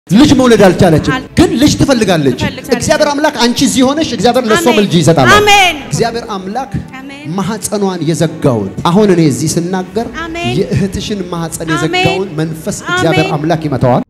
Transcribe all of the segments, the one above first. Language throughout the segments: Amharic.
ልጅ መውለድ አልቻለችም፣ አል- ግን ልጅ ትፈልጋለች። ትፈልጋለች። እግዚአብሔር አምላክ አንቺ እዚህ ሆነሽ እግዚአብሔር ለእሷም አሜን። ልጅ ይሰጣል። አሜን። እግዚአብሔር አምላክ አሜን። ማህፀኗን የዘጋውን አሁን እኔ እዚህ ስናገር አሜን። የእህትሽን ማህፀን አሜን። የዘጋውን መንፈስ እግዚአብሔር አሜን። አምላክ ይመታዋል።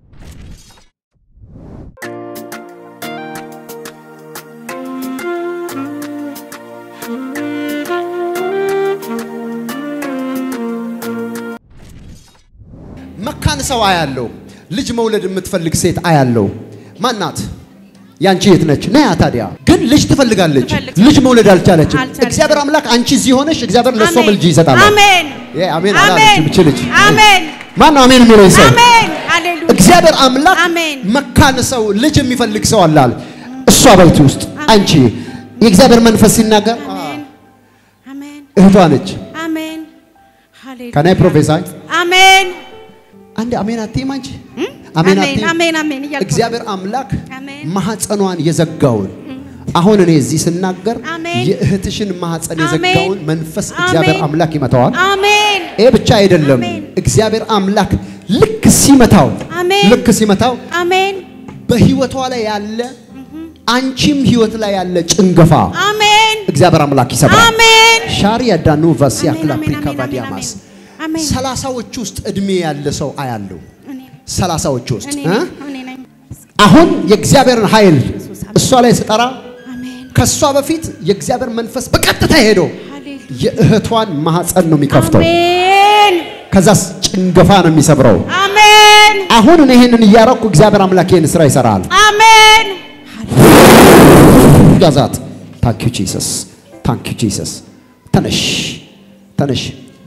መካን ሰው አያለው። ልጅ መውለድ የምትፈልግ ሴት አያለው። ማናት? ያንቺ የት ነች? ነያ ታዲያ ግን ልጅ ትፈልጋለች። ትፈልግ- ልጅ መውለድ አልቻለችም። አልቻለችም። እግዚአብሔር አምላክ አንቺ እዚህ ሆነሽ እግዚአብሔር ለእሷም አሜን። ልጅ ይሰጣል። አሜን። ይሄ አሜን አሜን። አላለችም እቺ ልጅ። አሜን። ማን ነው አሜን የሚለኝ ሰው? አሜን። ሃሌሉያ። እግዚአብሔር አምላክ አሜን። መካን ሰው ልጅ የሚፈልግ ሰው አላል። እሷ ቤት ውስጥ አንቺ የእግዚአብሔር መንፈስ ሲናገር አሜን። አሜን። እህቷ ነች። አሜን። ሃሌሉያ። ከናይ ፕሮፌሳይ አሜን። አንድ አሜን አትይም አንቺ? አሜን አሜን። አትይም? አሜን። አሜን እያልኩ ነው። እግዚአብሔር አምላክ አሜን። ማህፀኗን የዘጋውን አሁን እኔ እዚህ ስናገር አሜን። የእህትሽን ማህፀን አሜን። የዘጋውን መንፈስ እግዚአብሔር አሜን። አምላክ ይመታዋል። አሜን። ይሄ ብቻ አይደለም። አሜን። እግዚአብሔር አምላክ ልክ ሲመታው አሜን። ልክ ሲመታው አሜን። በህይወቷ ላይ ያለ አንቺም ህይወት ላይ ያለ ጭንገፋ አሜን። እግዚአብሔር አምላክ ይሰብራል። አሜን። ሻሪ ያዳኑ ቫሲያ አሜን። ክላፕሪካ አሜን። ቫዲያማስ አሜን። ሰላሳዎች ውስጥ እድሜ ያለ ሰው አያለው። እኔ ሰላሳዎች ውስጥ እኔ እ? ነኝ። እኔ ነኝ። አሁን የእግዚአብሔርን ኃይል እሷ ላይ ስጠራ አሜን። ከእሷ በፊት የእግዚአብሔር መንፈስ በቀጥታ ሄዶ ሃሌሉያ። የእህቷን ማህፀን ነው የሚከፍተው። አሜን። ከዛስ ጭንገፋ ነው የሚሰብረው። አሜን። አሁን እኔ ይህንን እያረኩ እግዚአብሔር አምላክ ይህን ስራ ይሰራል። አሜን። ጋዛት ታንክ ዩ ጂሰስ ታንክ ዩ ጂሰስ። ተነሽ ተነሽ።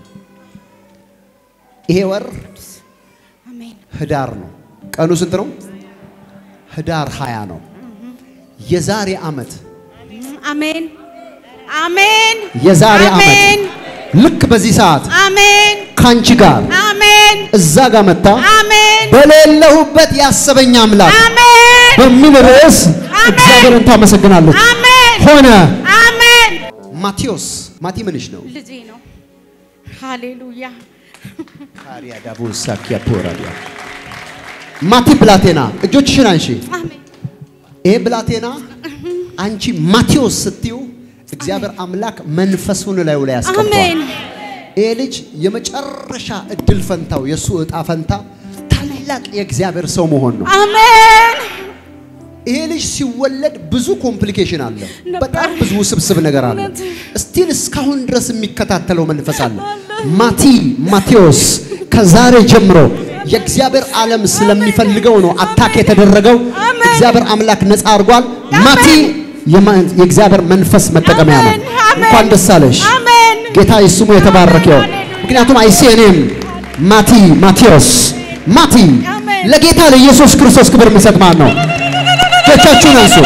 ይሄ ወር አሜን። ህዳር ነው። ቀኑ ስንት ነው? ህዳር 20 ነው። የዛሬ ዓመት አሜን። አሜን። የዛሬ አሜን። ዓመት ልክ በዚህ ሰዓት አሜን። ካንቺ ጋር አሜን። እዛ ጋር መታ አሜን። በሌለሁበት ያሰበኝ አምላክ አሜን። በሚል ርዕስ አሜን። እግዚአብሔርን ታመሰግናለች። አሜን። ሆነ። አሜን። ማቴዎስ ማቲ ምንሽ ነው? ልጄ ነው። ሃሌሉያ። ካሪያ ዳቡሳ ኪያቶራዲያ ማቲ ብላቴና እጆችሽን አንሺ። አሜን። ይሄ ብላቴና አንቺ ማቴዎስ ስትዩ እግዚአብሔር አምላክ መንፈሱን ላዩ ላይ ያስቀምጧል። አሜን። ይሄ ልጅ የመጨረሻ እድል ፈንታው የእሱ እጣ ፈንታ ታላቅ የእግዚአብሔር ሰው መሆን ነው። አሜን። ይሄ ልጅ ሲወለድ ብዙ ኮምፕሊኬሽን አለ። ነበር። በጣም ብዙ ውስብስብ ነገር አለ። እውነት። ስቲል እስካሁን ድረስ የሚከታተለው መንፈስ አለ። ማቲ ማቴዎስ ከዛሬ ጀምሮ የእግዚአብሔር ዓለም ስለሚፈልገው ነው አታክ የተደረገው። አሜን። እግዚአብሔር አምላክ ነፃ አድርጓል። ማቲ የማ- የእግዚአብሔር መንፈስ መጠቀሚያ ነው። አሜን። አሜን። እንኳን ደስ አለሽ። አሜን። ጌታ ስሙ የተባረከ ይሁን። ሃሌሉያ። ምክንያቱም አይሴ እኔም ማቲ ማቴዎስ ማቲ አሜን። ለጌታ ለኢየሱስ ክርስቶስ ክብር የሚሰጥ ማን ነው? እጆቻችሁን አንሱ።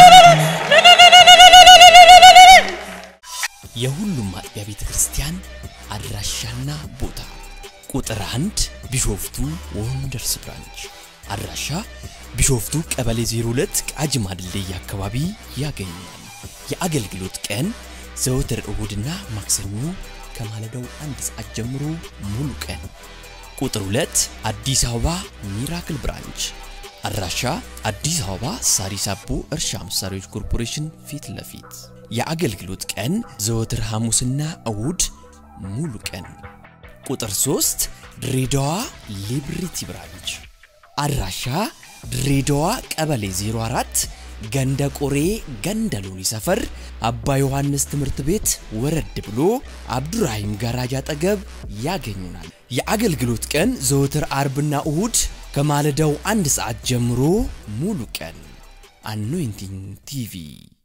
የሁሉም አጥቢያ ቤተ ክርስቲያን አድራሻና ቦታ ቁጥር አንድ ቢሾፍቱ ወንደርስ ብራንች አድራሻ ቢሾፍቱ ቀበሌ 02 ቃጂማ ድልድይ አካባቢ ያገኛል። የአገልግሎት ቀን ዘወትር እሁድና ማክሰኞ ከማለዳው አንድ ሰዓት ጀምሮ ሙሉ ቀን። ቁጥር 2 አዲስ አበባ ሚራክል ብራንች አድራሻ አዲስ አበባ ሳሪስ አቦ እርሻ መሳሪያዎች ኮርፖሬሽን ፊት ለፊት የአገልግሎት ቀን ዘወትር ሐሙስና እሁድ ሙሉ ቀን። ቁጥር 3 ድሬዳዋ ሊብሪቲ ብራንች አድራሻ ድሬዳዋ ቀበሌ 04 ገንደ ቆሬ ገንደ ሎኒ ሰፈር አባ ዮሐንስ ትምህርት ቤት ወረድ ብሎ አብዱራሂም ጋራጅ አጠገብ ያገኙናል። የአገልግሎት ቀን ዘወትር አርብና እሁድ ከማለዳው አንድ ሰዓት ጀምሮ ሙሉ ቀን። አኖይንቲንግ ቲቪ